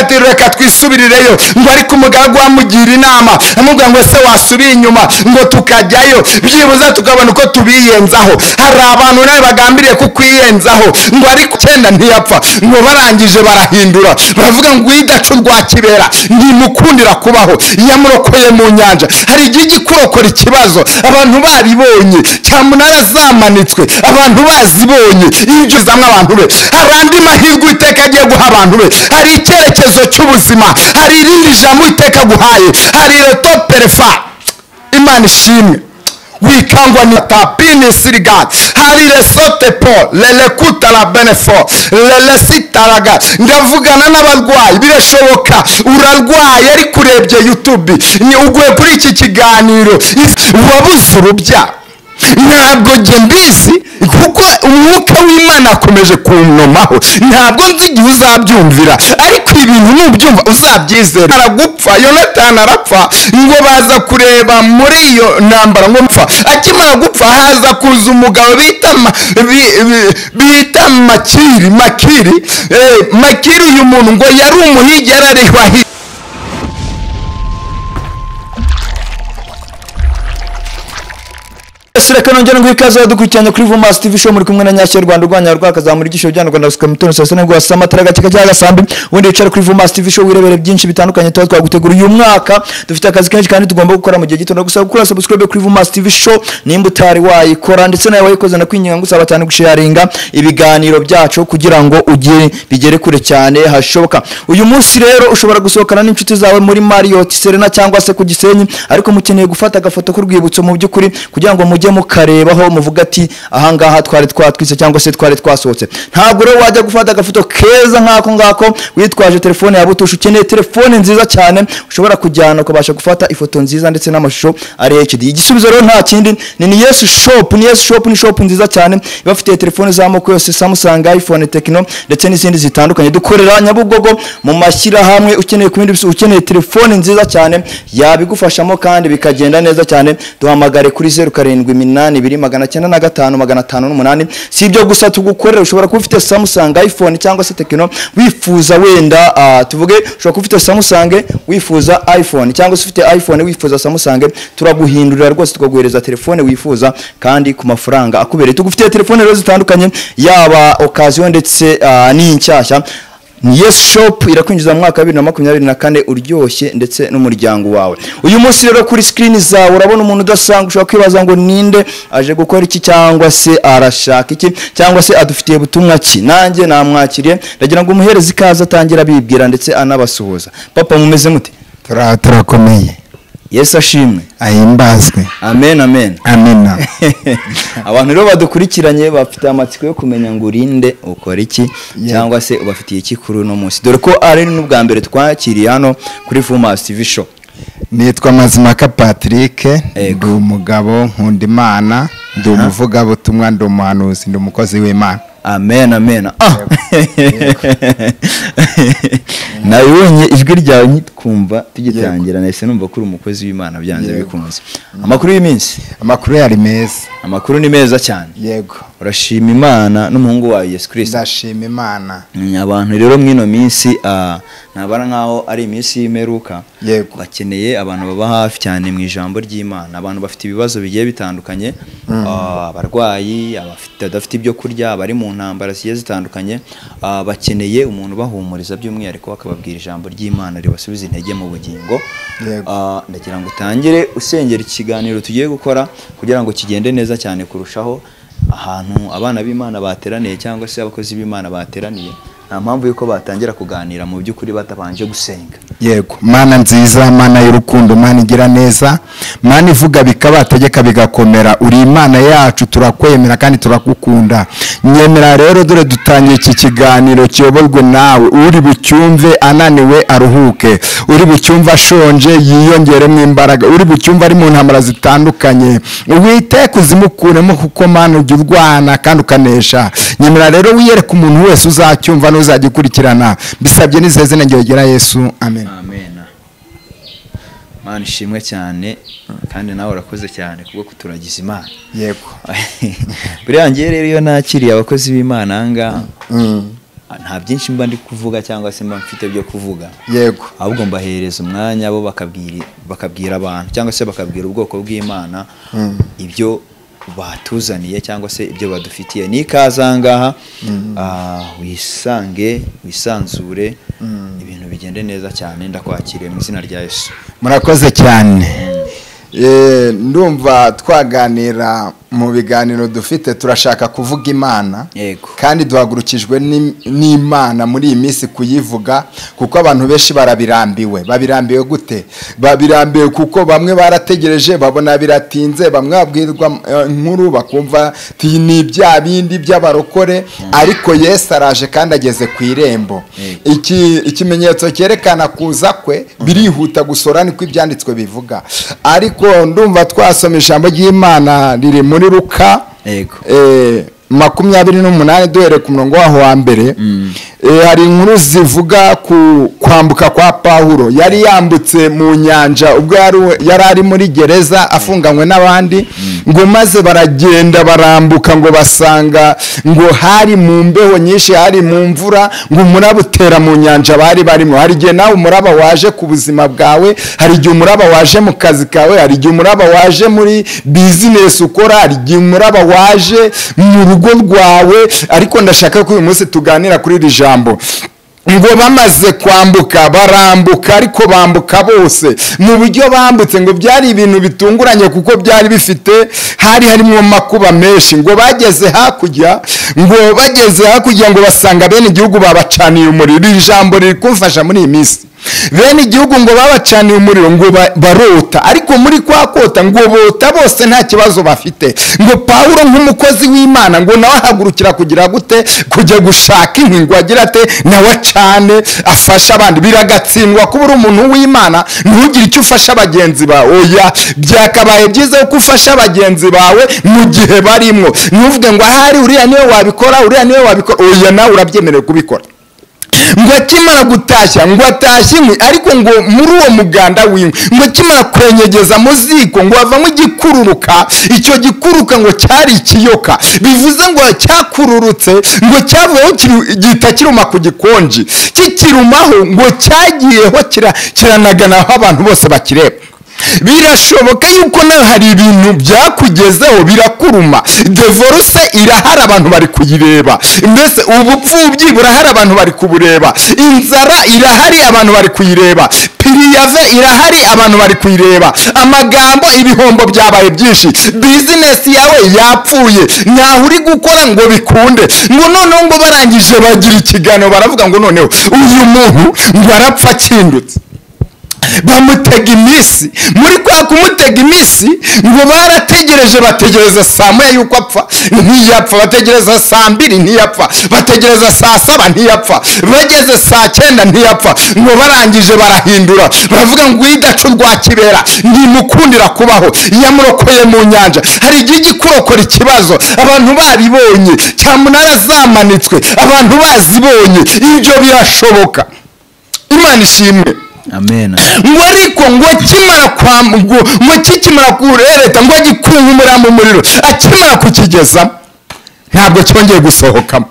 ati reka twisubirireyo ngo ariko umugaragu amugira inama amubwira ngo ese wasubira inyuma ngo tukajyayo byibuze tukabona uko tubiyenzaho hari abantu nawe bagambiriye kukwiyenzaho ngo ariko cyenda ntiyapfa ngo barangije barahindura baravuga ngo uyidaca urwa kibera ntimukundira kubaho yamurokoye mu nyanja hari igihe ijya ikurokora ikibazo abantu baribonye cyamunara zamanitswe abantu bazibonye ibyo zamwe abantu be hari andi mahirwe uwiteka agiye guha abantu be hari icyerekezo cy'ubuzima hari irindi jambo uwiteka aguhaye hari reto perefa imana ishimwe wikangwa ni tapini siriga hari resote po lelekuta la benefo lelesitaraga ndavugana n'abarwayi birashoboka urarwaye ariko urebye yutube uguye kuri iki kiganiro wabuze urubya ntabwo njye mbizi kuko umwuka w'imana akomeje kunnomaho ntabwo nzi igihe uzabyumvira ariko ibintu nubyumva uzabyizera aragupfa yonatani arapfa ngo baza kureba muri iyo ntambara ngo mpfa akimara gupfa haza kuza umugabo bita ma- bi- bi- bita makiri makiri eh, makiri uyu muntu ngo yari umuhigi yararihwa Yesu reka nongere ngo ikaze abadukurikiranye kuri Vumas TV show muri kumwe na Nyashya Rwanda urwanya rwa kazamura igisho byano Rwanda gusuka mutoni saa sita guhasa amatara gake kajya agasambi ubundi wicara kuri Vumas TV show wirebere byinshi bitandukanye tuba twagutegura uyu mwaka dufite akazi kenshi kandi tugomba gukora mu gihe gito ndagusaba gukora subscribe kuri Vumas TV show nimba utari wayikora ndetse nawe wayikoze nakwinginga ngusaba cyane gusharinga ibiganiro byacu kugira ngo ugire bigere kure cyane hashoboka uyu munsi rero ushobora gusohokana n'inshuti zawe muri Marriott Serena cyangwa se ku Gisenyi ariko mukeneye gufata agafoto k'urwibutso mu by'ukuri kugira ngo mujye mukarebaho muvuga ati ahangaha twari twatwitse cyangwa se twari twasohotse ntabwo rero wajya gufata agafoto keza nk'ako ngako witwaje telefone yawe utusha ukeneye telefone nziza cyane ushobora kujyana ukabasha gufata ifoto nziza ndetse n'amashusho ari HD igisubizo rero nta kindi ni ni Yes Shop ni Yes Shop ni shop nziza cyane ibafitiye telefone z'amoko yose Samsung iPhone Tecno ndetse n'izindi zitandukanye dukorera Nyabugogo mu mashyirahamwe ukeneye ku bindi bisu- ukeneye telefone nziza cyane yabigufashamo kandi bikagenda neza cyane duhamagare kuri zeru karindwi minani ibiri magana cyenda na gatanu magana atanu n'umunani si ibyo gusa tugukorera ushobora kuba ufite Samsung iPhone cyangwa se Tecno wifuza wenda ah, tuvuge ushobora kuba ufite Samsung wifuza iPhone cyangwa se ufite iPhone wifuza Samsung turaguhindurira rwose tukaguhereza telefone wifuza kandi ku mafaranga akubereye tugufitiye telefone rero zitandukanye yaba occasion ndetse ah, n'inshyashya Yes Shop irakwinjiza mu mwaka wa bibiri na makumyabiri na kane uryoshye ndetse n'umuryango wawe uyu munsi rero kuri screen zawe urabona umuntu udasanzwe ushobora kwibaza ngo ninde aje gukora iki cyangwa se arashaka iki cyangwa se adufitiye butumwa ki nanjye namwakiriye ndagira ngo umuhereze ikaze atangira abibwira ndetse anabasuhuza papa mumeze mute hari turakomeye yesu ashimwe ahimbazwe amen amen amina abantu rero badukurikiranye bafite amatsiko yo kumenya ngo urinde ukora iki cyangwa se ubafitiye iki kuri uno munsi dore ko ari n'ubwa mbere twakiriye hano kuri Fumas TV show nitwa mazimaka patrick Yego. ndi umugabo nkunda imana ndi umuvugabutumwa ndi umuhanuzi ndi umukozi w'imana amen amen ah nabibonye ijwi ryawe nitwumva tugitangira nahise numva ko uri umukozi w'imana byanze Yego. bikunze amakuru y'iminsi amakuru yari meza amakuru ni meza cyane yego urashima imana n'umuhungu wawe yesu kirisita ndashima imana Mm, abantu rero mw'ino minsi ah, ntabara nk'aho ari iminsi y'imperuka Yego. bakeneye abantu baba hafi cyane mu ijambo ry'imana abantu bafite ibibazo bigiye bitandukanye ah, abarwayi abafite- badafite ibyo kurya abari mu ntambara zigiye zitandukanye ah, bakeneye umuntu ubahumuriza by'umwihariko bakababwira ijambo ry'imana ribasubiza intege mu bugingo Yego. Ah, ndagira ngo utangire usengera ikiganiro tugiye gukora kugira ngo kigende neza cyane kurushaho ahantu abana b'imana bateraniye cyangwa se abakozi b'imana bateraniye nta mpamvu y'uko batangira kuganira mu by'ukuri batabanje gusenga yego mana nziza mana y'urukundo mana igira neza mana ivuga bikabategeka bigakomera uri imana yacu turakwemera kandi turakukunda nyemera rero dore dutangiye iki kiganiro kiyoborwe nawe uri bucyumve ananiwe aruhuke uri bucyumve ashonje yiyongeremo imbaraga uri bucyumve ari mu ntambara zitandukanye uwiteka uzimukuremo kuko mana ujya urwana kandi ukanesha nyemera rero wiyereke umuntu wese uzacyumva n'uzajya ukurikirana bisabye n'izihe zina ngero gira yesu amen amen mana ishimwe cyane kandi nawe urakoze cyane kubwo kuturagiza imana yego buriya njyewe rero iyo nakiriye abakozi b'imana aha ngaha Ah, nta byinshi mba ndi kuvuga cyangwa se mba mfite byo kuvuga yego ahubwo mbahereza umwanya bo bakabwira bakabwira abantu cyangwa se bakabwira ubwoko bw'imana ibyo batuzaniye cyangwa se ibyo badufitiye ni ikaze aha ngaha ah, wisange wisanzure ibintu bigende neza cyane ndakwakiriye mu izina rya yesu murakoze cyane Eh, ndumva twaganira mu biganiro dufite turashaka kuvuga imana Yego. kandi duhagurukijwe n'im- n'imana muri iyi minsi kuyivuga kuko abantu benshi barabirambiwe babirambiwe gute babirambiwe kuko bamwe barategereje babona biratinze bamwe babwirwa eh, inkuru bakumva ti ni bya bindi by'abarokore ariko yesu araje kandi ageze ku irembo Yego. iki ikimenyetso cyerekana kuza kwe birihuta gusora niko ibyanditswe bivuga ariko ndumva twasoma ijambo ry'imana riri muri luka Yego. eh, makumyabiri n'umunani duhereye ku murongo waho wa mbere Eh, hari inkuru zivuga ku kwambuka kwa pawulo yari yambutse mu nyanja ubwo yari we- yari ari muri gereza afunganywe n'abandi ngo maze baragenda barambuka ngo basanga ngo hari mu mbeho nyinshi hari mu mvura ngo umuraba utera mu nyanja bari barimo hari igihe nawe umuraba waje ku buzima bwawe hari igihe umuraba waje mu kazi kawe hari igihe umuraba waje muri bizinesi ukora hari igihe umuraba waje mu rugo rwawe ariko ndashaka ko uyu munsi tuganira kuri iri jambo ngo bamaze kwambuka barambuka ariko bambuka bose mu buryo bambutse ngo byari ibintu bitunguranye kuko byari bifite hari harimo makuba menshi ngo bageze hakurya ngo bageze hakurya ngo basanga bene igihugu babacaniye umuriro iri jambo riri kumfasha muri iyi minsi bene igihugu ngo babacaniye umuriro ngo ba- barota ariko muri kwa kota ngo bota bose nta kibazo bafite ngo pawulo nk'umukozi w'imana ngo nawe ahagurukira kugira gute kujya gushaka inkwi ngo agira ate nawe acane afashe abandi biragatsindwa kuba uri umuntu w'imana ntugire icyo ufasha bagenzi bawe oya byakabaye byiza ko ufasha bagenzi bawe mu gihe barimo ntuvuge ngo ahari uriya niwe wabikora uriya niwe wabikora oya nawe urabyemerewe kubikora ngo akimara gutashya ngo atashye inkwi ariko ngo muri uwo muganda w'inkwi ngo akimara kurenyegeza mu ziko ngo havamo igikururuka icyo gikururuka ngo cyari ikiyoka bivuze ngo cyakururutse ngo cyavuyeho kiri- gihita kiruma ku gikonji kikirumaho ngo cyagiyeho kira- kiranaganaho abantu bose bakireba birashoboka yuko nawe hari ibintu byakugezeho birakuruma devoruse irahari abantu bari kuyireba mbese ubupfubyi burahari abantu bari kubureba inzara irahari abantu bari kuyireba piriyave irahari abantu bari kuyireba amagambo ibihombo byaba yabaye byinshi bizinesi yawe yapfuye ntaho uri gukora ngo bikunde ngo noneho ngo barangije bagira ikiganiro baravuga ngo noneho uyu muntu ngo arapfa akindutse bamutega iminsi muri kwa kumutega iminsi ngo barategereje bategereza saa moya yuko apfa ntiyapfa bategereza saa mbiri ntiyapfa bategereza saa saba ntiyapfa bageze saa cyenda ntiyapfa ngo barangije barahindura baravuga ngo uyidacu rwa kibera ntimukundira kubaho yamurokoye mu nyanja hari igihe ijya ikurokora ikibazo abantu baribonye cyamunara zamanitswe abantu bazibonye ibyo birashoboka imana ishimwe amen ngo ariko ngo kimara kwa ngo ngo kikimara kurereta ngo gikunkumura mu muriro akimara kukigezamo ntabwo cyongeye gusohokamo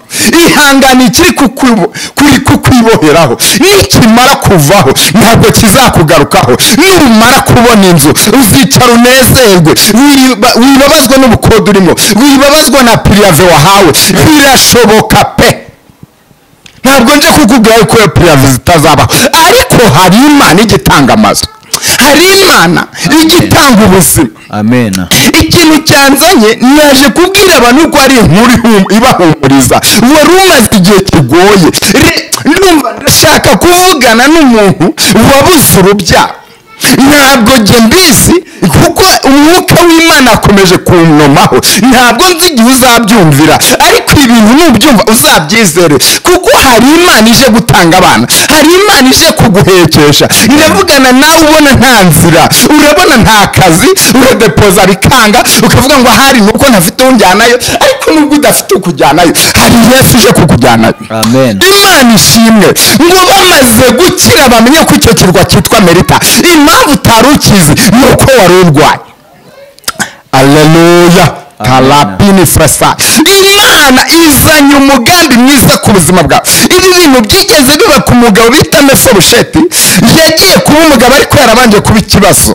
ihangane ikiri kukwibo- kuri kukwiboheraho nikimara kuvaho ntabwo kizakugarukaho numara kubona inzu uzicara unezerwe wiba- wibabazwe n'ubukode urimo wibabazwe na piriyave wahawe birashoboka pe ntabwo nje kukubwira yuko iyo puriyave zitazabaho ariko hari imana ijya itanga amazu hari imana ijya itanga ubuzima amen ikintu cyanzanye naje kubwira abantu ko ari inkuru ihum- ibahumuriza wari umaze igihe kigoye Re- ndumva ndashaka kuvugana n'umuntu wabuze urubyaro ntabwo njye mbizi kuko umwuka w'imana akomeje kunnomaho ntabwo nzi igihe uzabyumvira ariko ibintu nubyumva uzabyizere kuko hari imana ije gutanga abana hari imana ije kuguhekesha iravugana nawe ubona nta nzira urabona nta kazi uradepoza bikanga ukavuga ngo ahari ni uko ntafite unjyanayo ariko nubwo udafite ukujyanayo hari yesu ije kukujyanayo amen imana ishimwe ngo bamaze gukira bamenye ko icyo kirwa cyitwa merita impamvu utari ukizi ni uko wari urwaye aleluya karapini furasa imana izanye umugambi mwiza ku buzima bwawe ibi bintu byigeze biba ku mugabo bita mefibosheti yagiye kuba umugabo ariko yarabanje kuba ikibazo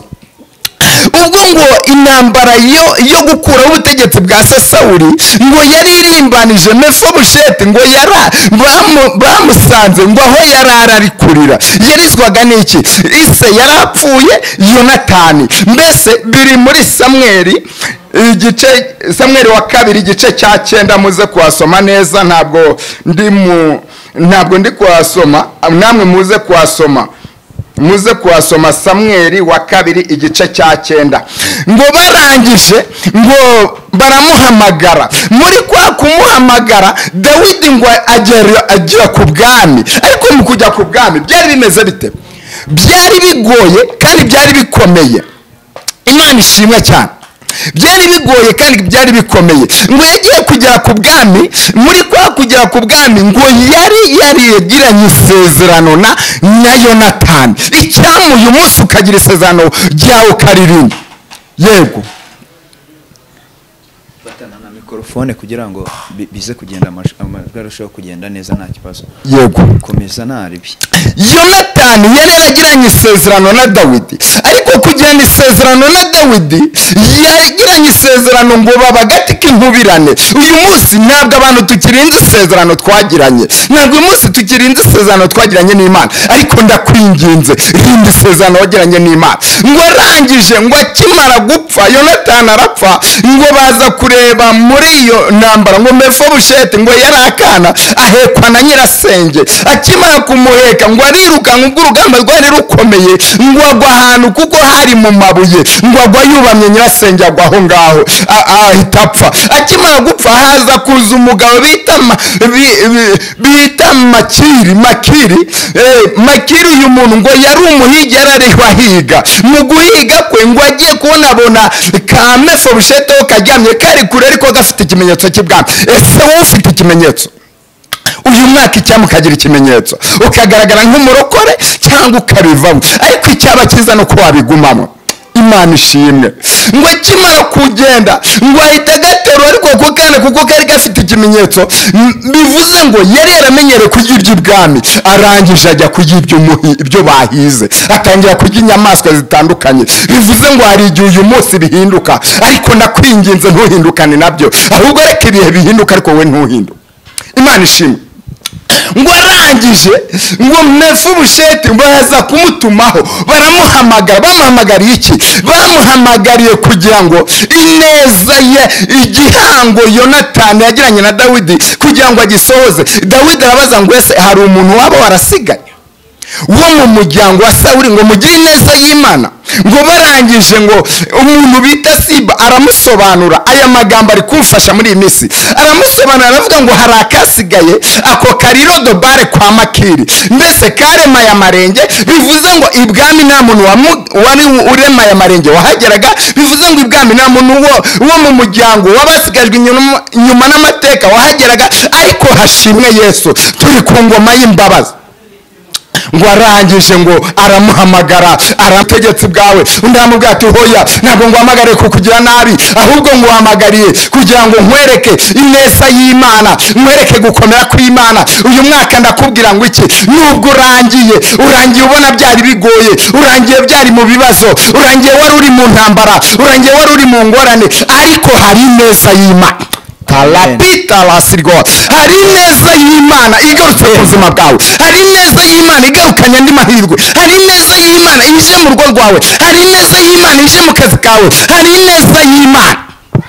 ubwo ngo intambara yo yo gukuraho ubutegetsi bwa se sawuri ngo yari irimbanije mefobusheti ngo yara bamu- bamusanze ngo aho yarara ari kurira yarizwaga n'iki ise yari apfuye yonatani mbese biri muri samweri igice samweri wa kabiri igice cya cyenda muze kuhasoma neza ntabwo ndi mu ntabwo ndi kuhasoma namwe muze kuhasoma muze kuhasoma samweri wa kabiri igice cya cyenda ngo barangije ngo baramuhamagara muri kwa kumuhamagara dawidi ngo agera agera ku bwami ariko mu kujya ku bwami byari bimeze bite byari bigoye kandi byari bikomeye imana ishimwe cyane byari bigoye kandi byari bikomeye ngo yagiye kugera ku bwami muri kwa kugera ku bwami ngo yari yarigiranye isezerano na na yonatani icyampa uyu munsi ukagira isezerano ryawe ukaririmba yego fatana na mikorofone kugira ngo bi- bize kugenda amash- amajwi arusheho kugenda neza nta kibazo yego komeza nta ribi yonatani yari yaragiranye isezerano na dawidi ariko kugirana isezerano na dawidi yaragiranye isezerano ngo baba agati k'inkubirane uyu munsi ntabwo abantu tukirinze isezerano twagiranye ntabwo uyu munsi tukirinze isezerano twagiranye n'imana ariko ndakwinginze rinda isezerano wagiranye n'imana ngo arangije ngo akimara gupfa yonatani arapfa ngo baza kureba muri iyo ntambara ngo mefobusheti ngo yari akana ahekwa na nyirasenge akimara kumuheka ngo arirukanka ubwo urugamba rwari rukomeye ngo agwa ahantu kuko hari mu mabuye ngo agwa yubamye nyirasenge agwa aho ngaho a- ahita apfa akimara gupfa haza kuza umugabo bita ma- bi- bi- bita makiri makiri eh, makiri uyu muntu ngo yari umuhigi yari ariho ahiga mu guhiga kwe ngo agiye kubonabona ka mefobushete karyamye kari kure ariko gafite ikimenyetso cy'ibwami ese wowe ufite ikimenyetso uyu mwaka icyampa ukagira ikimenyetso ukagaragara nk'umurokore cyangwa ukabivamo ariko icyaba cyiza ni uko wabigumamo imana ishimwe ngo akimara kugenda ngo ahita agaterura ariko ako kana kuko kari gafite ikimenyetso m- bivuze ngo yari yaramenyereye kurya iby'ibwami arangije ajya kurya iby'umuhi- ibyo bahize atangira kurya inyamaswa zitandukanye bivuze ngo hari igihe uyu munsi bihinduka ariko ndakwinginze ntuhindukane nabyo ahubwo reka ibihe bihinduka ariko we ntuhinduke imana ishimwe ngo arangije ngo mefubusheti baza kumutumaho baramuhamagara bamuhamagariye iki bamuhamagariye kugira ngo ineza ye igihango yonatani yagiranye na dawidi kugira ngo agisohoze dawidi arabaza ngo ese hari umuntu waba warasigaye wo mu muryango wa sawuri ngo mugire ineza y'imana ngo barangije ngo umuntu bita siba aramusobanura aya magambo ari kumfasha muri iyi minsi aramusobanura aravuga ngo hari akasigaye ako karirogobare kwa makiri mbese karemaye amarenge bivuze ngo ibwami nta muntu wamu- wari uremaye amarenge wahageraga bivuze ngo ibwami nta muntu wo, wo mu muryango wabasigajwe inyuma inyuma n'amateka wahageraga ariko hashimwe yesu turi ku ngoma y'imbabazi ngo arangije ngo aramuhamagara aramutegetsi bwawe undi aramubwira ati hoya ntabwo nguhamagariye kukugira nabi ahubwo nguhamagariye kugira ngo nkwereke ineza y'imana nkwereke gukomera kw'imana uyu mwaka ndakubwira ngo iki nubwo urangiye urangiye ubona byari bigoye urangiye byari mu bibazo urangiye wari uri mu ntambara urangiye wari uri mu ngorane ariko hari ineza y'imana tarapita lasirwa hari ineza y'imana igarutse ku buzima bwawe hari ineza y'imana igarukanye andi mahirwe hari ineza y'imana ije mu rugo rwawe hari ineza y'imana ije mu kazi kawe hari ineza y'imana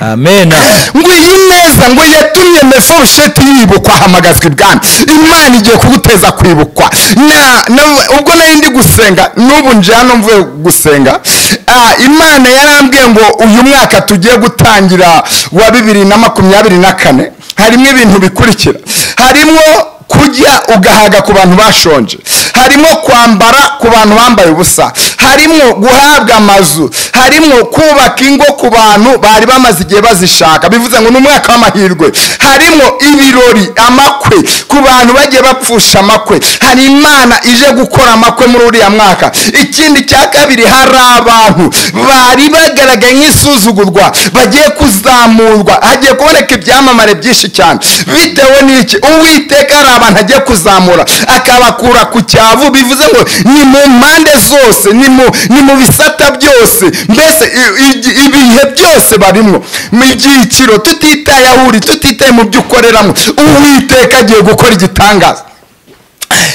amen ngo iyi neza ngo yatumye mefobusheti yibukwa ahamagazwa ibwami imana igiye kuguteza kwibukwa na, na, ubwo nari ndi gusenga n'ubu nje hano mvuye gusenga ah, imana yarambwiye ngo uyu mwaka tugiye gutangira wa bibiri na makumyabiri na kane harimo ibintu bikurikira harimo kurya ugahaga ku bantu bashonje harimo kwambara ku bantu bambaye ubusa harimo guhabwa amazu harimo kubaka ingo ku bantu bari bamaze igihe bazishaka bivuze ngo ni umwaka w'amahirwe harimo ibirori amakwe ku bantu bagiye bapfusha amakwe hari imana ije gukora amakwe muri uriya mwaka ikindi cya kabiri hari abantu bari bagaragaye nk'isuzugurwa bagiye kuzamurwa hagiye kuboneka ibyamamare byinshi cyane bitewe n'iki uwiteka hari abantu agiye kuzamura akabakura ku cyavu bivuze ngo ni mu mpande zose ni mu ni mu bisata byose mbese i- i- ibihe byose barimwo mu byiciro tutitaye aho uri tutitaye mu byo ukoreramo uwiteka agiye gukora igitangaza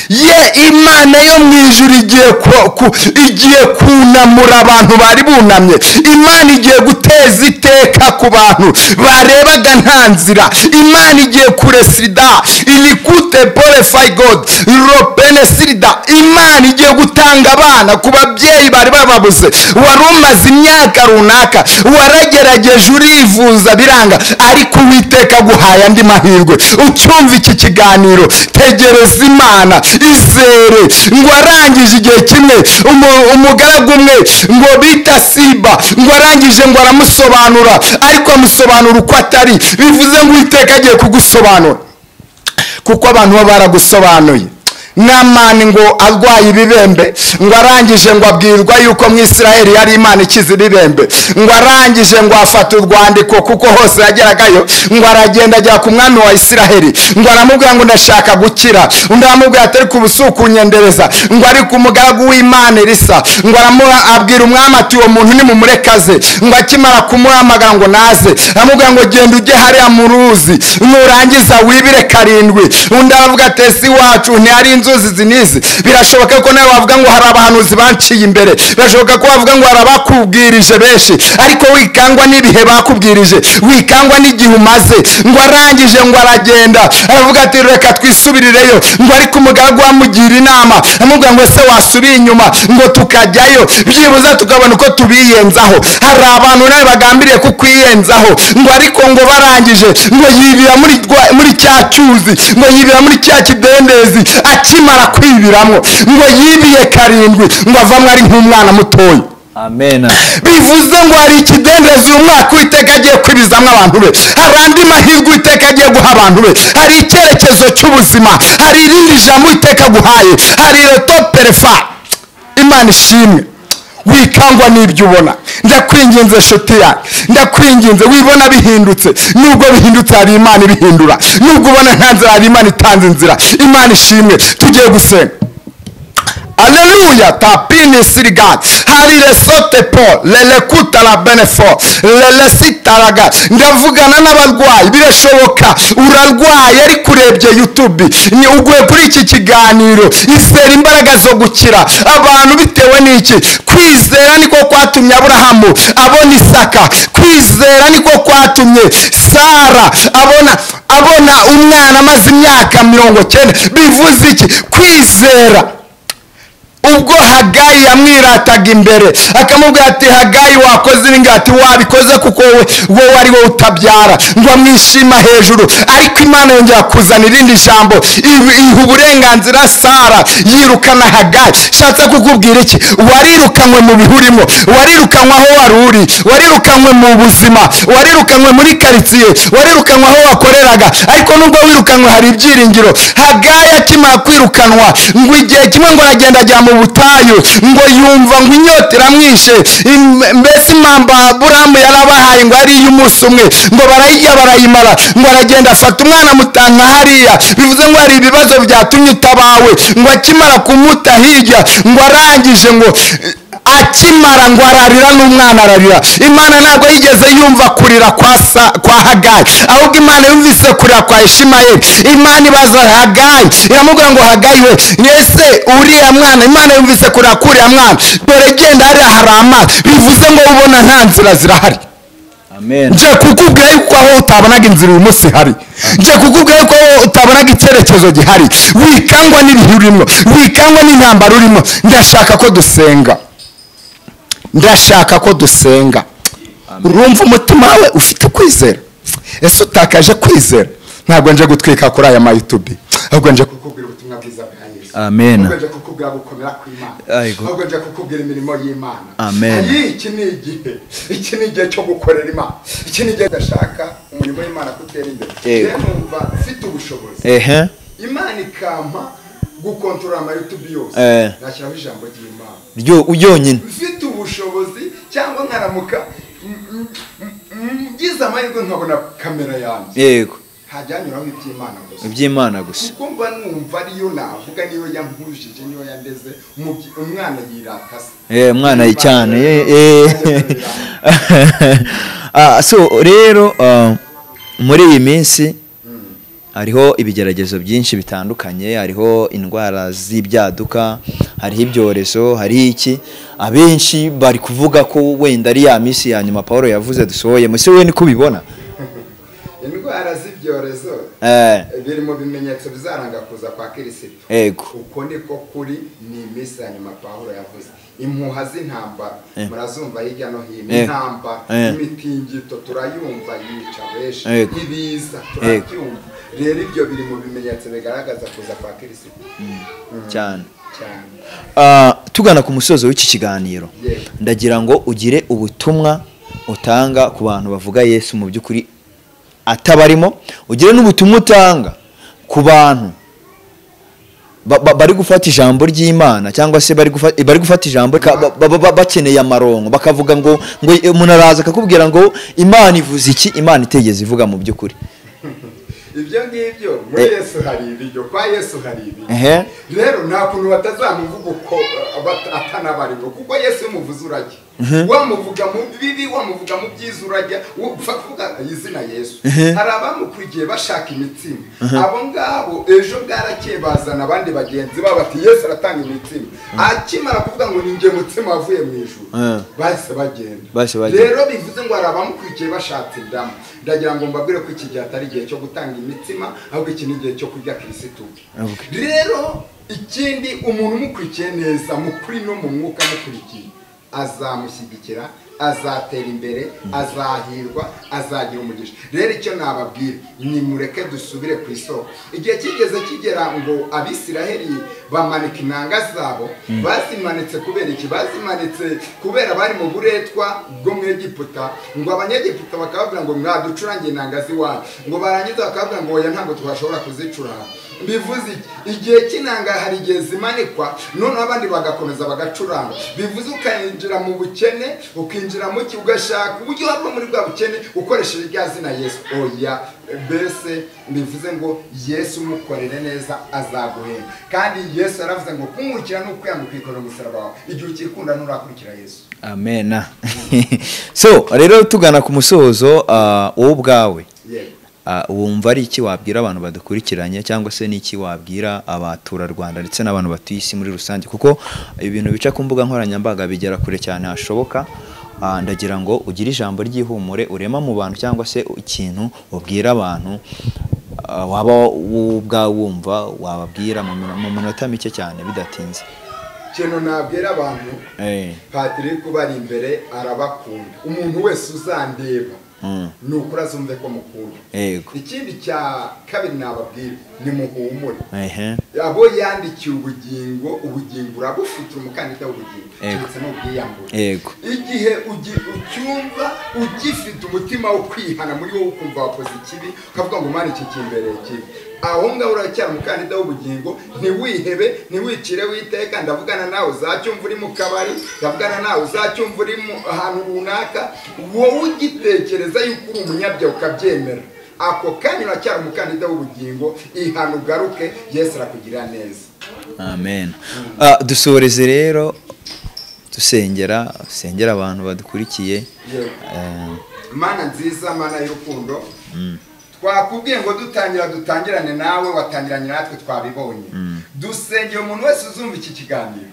ye imana yo mu ijuru igiye ku- ku- igiye kunamura abantu bari bunamye imana igiye guteza iteka ku bantu barebaga nta nzira imana igiye kuresida ilikute purify god ropene sirida imana igiye gutanga abana ku babyeyi bari bababuze wari umaze imyaka runaka waragerageje urivuza biranga ariko uwiteka aguhaye andi mahirwe ucyumva iki kiganiro tegereza imana izere ngo arangije igihe kimwe umu- umugaragu umwe ngo bita siba ngo arangije ngo aramusobanura ariko amusobanura uko atari bivuze ngo uwiteka agiye kugusobanura kuko abantu baba baragusobanuye namani ngo arwaye ibibembe ngo arangije ngo abwirwa yuko mu isiraheli yari imana ikiza ibibembe ngo arangije ngo afata urwandiko kuko hose yageragayo ngo aragenda ajya ku mwami wa isiraheli ngo aramubwira ngo ndashaka gukira undi aramubwira ati ariko ubu si ukunyendereza ngo ariko umugaragu w'imana elisa ngo aramuha abwira umwami ati uwo muntu nimumurekaze ngo akimara kumuhamagara ngo naze aramubwira ngo genda ujye hariya mu ruzi nurangiza wibire karindwi undi aravuga ati ese iwacu ntihari inzuzi izi n'izi birashoboka ko nawe wavuga ngo hari abahanuzi banciye imbere birashoboka ko wavuga ngo hari abakubwirije benshi ariko wikangwa n'ibihe bakubwirije wikangwa n'igihe umaze ngo arangije ngo aragenda aravuga ati reka twisubirireyo ngo ariko umugaragu amugira inama amubwira ngo ese wasubire inyuma ngo tukajyayo byibuze tukabona uko tubiyenzaho hari abantu nawe bagambiriye kukwiyenzaho ngo ariko ngo barangije ngo yibira muri rwa- muri cya cyuzi ngo yibira muri cya kidendezi akimara kwibiramo ngo yibiye karindwi ngo avamo ari nk'umwana mutoya amen bivuze ngo hari ikidendezi uyu mwaka uwiteka agiye kwibizamo abantu be hari andi mahirwe uwiteka agiye guha abantu be hari icyerekezo cy'ubuzima hari irindi jambo uwiteka aguhaye hari reto perefa imana ishimwe wikangwa n'ibyo ubona ndakwinginze nshuti yanjye ndakwinginze wibona bihindutse nubwo bihindutse hari imana ibihindura nubwo ubona nta nzira hari imana itanze inzira imana ishimwe tugiye gusenga Alléluia, ta pine sirigat. Hari resote po, lelekuta la benefo, lelesitaraga. Ndavugana n'abarwayi birashoboka urarwaye ariko urebye YouTube ni uguye kuri iki kiganiro izera imbaraga zo gukira abantu bitewe n'iki kwizera niko kwatumye Aburahamu abona Isaka kwizera niko kwatumye Sara abona abona umwana amaze imyaka mirongo cyenda bivuze iki kwizera ubwo hagayi yamwirataga imbere akamubwira ati hagayi wakoze iringa ati wabikoze kuko wowe wowe ari wowe utabyara ngo amwishima hejuru ariko imana yongera kuzana irindi jambo iha- iha uburenganzira sara yirukana hagayi shatse kukubwira iki warirukanywe mu bihurimo warirukanywe aho wari uri warirukanywe mu buzima warirukanywe muri karitsiye warirukanywe aho wakoreraga ariko nubwo wirukanywe hari ibyiringiro hagayi akimara kwirukanwa ngo igihe kimwe ngo aragenda ajya mu butayu ngo yumva ngo inyota iramwishe im- mbese impamba buramu yarabahaye ngo ari iy'umunsi umwe ngo barayirya barayimara ngo aragenda afata umwana amutana hariya bivuze ngo hari ibibazo byatumye utabawe ngo akimara kumuta hirya ngo arangije ngo akimara ngo ararira n'umwana ararira imana ntabwo yigeze yumva kurira kwa, sa, kwa hagayi ahubwo imana yumvise kurira kwa ishimayeli imana ibaza hagayi iramubwira ngo hagayi we ese uriya mwana imana yumvise kurira k'uriya mwana dore genda hariya hari amazi bivuze ngo ubona nta nzira zirahari amen nje kukubwira yuko aho utabonaga inzira uyu munsi hari nje kukubwira yuko aho utabonaga icyerekezo gihari wikangwa n'ibihe urimo wikangwa n'intambara urimo ndashaka ko dusenga ndashaka ko dusenga urumva umutima wawe ufite kwizera ese utakaje kwizera ntabwo nje gutwika kuri aya mayutubi ahubwo nje kukubwira ubutumwa bwiza bwa yesu Amen. ahubwo nje kukubwira gukomera kw'imana Ayigo. ahubwo nje kukubwira imirimo y'imana Amen. Ayi, iki ni igihe iki ni igihe cyo gukorera imana iki ni igihe ndashaka umurimo w'imana kutera imbere Yego. rero numva mfite ubushobozi ehe imana ikampa gukontorora amayutubi yose Eh. nashyiraho ijambo ry'imana ryo yonyine mfite ubushobozi cyangwa nkaramuka m- m- m- ngize amahirwe nkabona kamera yanjye yego ntajyanyuraho iby'imana gusa iby'imana gusa kuko mba numva ariyo navuga niyo yampujije niyo yandeze umubyi- umwana yiratase Eh, umwana ye cyane eh, eh. Ah, so rero ah, muri iyi minsi hariho ibigeragezo byinshi bitandukanye hariho indwara z'ibyaduka hariho ibyorezo hariho iki abenshi bari kuvuga ko wenda ari ya minsi ya nyuma paul yavuze dusohoye muse we niko ubibona indwara z'ibyorezo Eh, biri mu bimenyetso bizaranga kuza kwa kirisito Yego. uko niko kuri ni iminsi ya nyuma pawulo yavuze impuha z'intambara Eh. murazumva hirya no hino Eh. intambara Eh. imitingito turayumva yica benshi Yego. ibiza turabyumva rero ibyo biri mu bimenyetso bigaragaza kuza kwa kirisito cyane cyane Ah, tugana ku musozo w'iki kiganiro Yego. ndagira ngo ugire ubutumwa utanga ku bantu bavuga yesu mu by'ukuri atabarimo ugire n'ubutumwa utanga ku bantu ba- ba- bari gufata ijambo ry'imana cyangwa se bari gufa- bari gufata ijambo ka- ba- ba- ba- bakeneye amaronko bakavuga ngo ngo umuntu araza akakubwira ngo imana ivuze iki imana itegeze ivuga mu by'ukuri ibyo ngibyo muri Eh. yesu hari ibiryo kwa yesu hari ibiryo Ehe. rero nta kuntu batazamuvuga uko uh, bat- atanabarirwa kuko yesu iyo umuvuze urajya wamuvuga mu bibi wamuvuga mu byiza urajya wo- upfa kuvuga izina yesu hari abamukurikiye bashaka imitsima abo ngabo ejo bwarakeye bazana abandi bagenzi babo bati yesu aratanga imitsima akimara kuvuga ngo ni njye mutsima wavuye mu ijuru Mhm. bahise bagenda Bahise bagenda. rero bivuze ngo hari abamukurikiye bashatse indamu ndagira ngo mbabwire ko iki gihe atari igihe cyo gutanga imitsima ahubwo iki ni igihe cyo kurya kirisitu rero ikindi umuntu umukurikiye neza mu kuri no mu mwuka amukurikiye azamushyigikira azatera imbere azahirwa azagira umugisha rero icyo nababwira ni mureke dusubire ku isoko igihe kigeze kigera ngo abisiraheli bamanika inanga zabo bazimanitse kubera iki bazimanitse kubera bari mu buretwa bwo mu Egiputa ngo abanyegiputa bakavuga ngo mwaducurange inanga z'iwanyu ngo barangiza bakavuga ngo oya ntabwo twashobora kuzicuranga bivuze iki igihe cy'inanga hari igihe zimanikwa noneho abandi bagakomeza bagacuranga bivuze ukinjira mu bukene ukinjira mu ki ugashaka uburyo wava muri bwa bukene ukoresheje rya zina yesu oya mbese bivuze ngo yesu umukorere neza azaguhenda kandi yesu yaravuze ngo kumwukira ni ukwiyanga ukikorera umusaraba wawe igihe ukikunda nturakurikira yesu amena so rero tugana ku musozo ah, wowe ubwawe yego Ah, wumva ari iki wabwira abantu badukurikiranye cyangwa se ni iki wabwira abaturarwanda ndetse n'abantu batuye isi muri rusange kuko ibintu bica ku mbuga nkoranyambaga bigera kure cyane hashoboka Ah, ndagira ngo ugire ijambo ry'ihumure urema mu bantu cyangwa se ikintu ubwira abantu ah, waba wowe ubwawe wumva wababwira mu minota- mu minota mike cyane bidatinze ikintu nabwira abantu Eh, Patrick ubari imbere arabakunda umuntu wese uzandeba Mm. ni ukuri azumve ko mukunda Yego. ikindi cya kabiri nababwira ni muhumure ehe abo yandikiye ubugingo ubugingo urabufite umukandida w'ubugingo Yego. keretse n'ubwiyambure Yego. igihe ugi- ucyumva ugifite umutima wo kwihana muri wowe ukumva wakoze ikibi ukavuga ngo mwana iki kimbereye kibi aho ngaho uracyari umukandida w'ubugingo ntiwihebe ntiwicire witeka ndavugana nawe uzacyumva uri mu kabari ndavugana nawe uzacyumva uri mu ahantu runaka wowe ugitekereza yuko uri umunyabyaha ukabyemera ako kanya uracyari umukandida w'ubugingo ihana ugaruke yesu arakugirira neza amen Ah, dusoreze rero dusengera dusengera abantu badukurikiye Yewe. Eh, mana nziza mana y'urukundo twakubwiye ngo dutangira dutangirane nawe watangiranye natwe twabibonye dusengeye umuntu wese uzumva iki kiganiro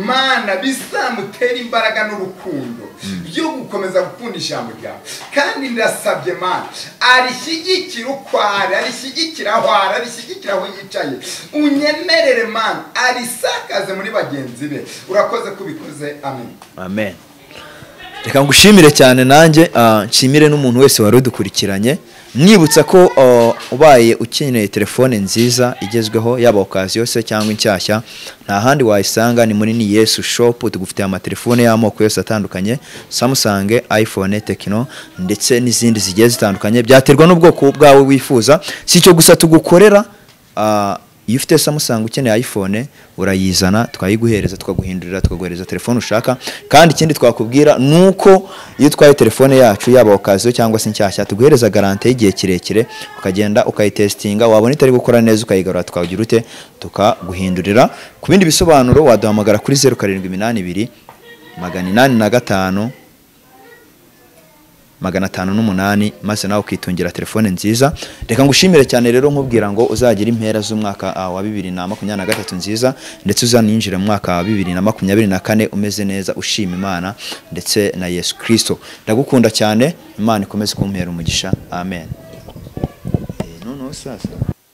mana bizamutere imbaraga n'urukundo byo gukomeza gukunda ijambo ryawe kandi ndasabye mana arishyigikire uko ari arishyigikire aho ari arishyigikire aho yicaye unyemerere mana arisakaze muri bagenzi be urakoze ko ubikoze amen amen reka ngushimire cyane nanjye ah, nshimire n'umuntu wese wari udukurikiranye mwibutsa ko ah, ubaye ukeneye telefone nziza igezweho yaba okaziyo se cyangwa inshyashya nta handi wayisanga ni muri ni yesu shopu tugufitiye amatelefone y'amoko yose atandukanye samsung iphone tekino ndetse n'izindi zigiye zitandukanye byaterwa n'ubwoko bwawe wifuza si icyo gusa tugukorera ah, iyo ufite samusanga ukeneye iphone urayizana tukayiguhereza tukaguhindurira tukaguhereza telefone ushaka kandi ikindi twakubwira ni uko iyo utwaye telefone yacu yaba okaziyo cyangwa se inshyashya tuguhereza garante y'igihe kirekire ukagenda ukayitesitinga wabona itari gukora neza ukayigarura tukagira ute tukaguhindurira ku bindi bisobanuro waduhamagara kuri zeru karindwi iminani ibiri magana inani na gatanu magana atanu n'umunani maze nawe ukitungira telefone nziza reka ngushimire cyane rero nkubwira ngo uzagire impera z'umwaka ah, wa bibiri na makumyabiri na gatatu nziza ndetse uzaninjira mu mwaka wa bibiri na makumyabiri na kane umeze neza ushima imana ndetse na yesu kirisito ndagukunda cyane imana ikomeze kumpera umugisha amen Eh, noneho sasa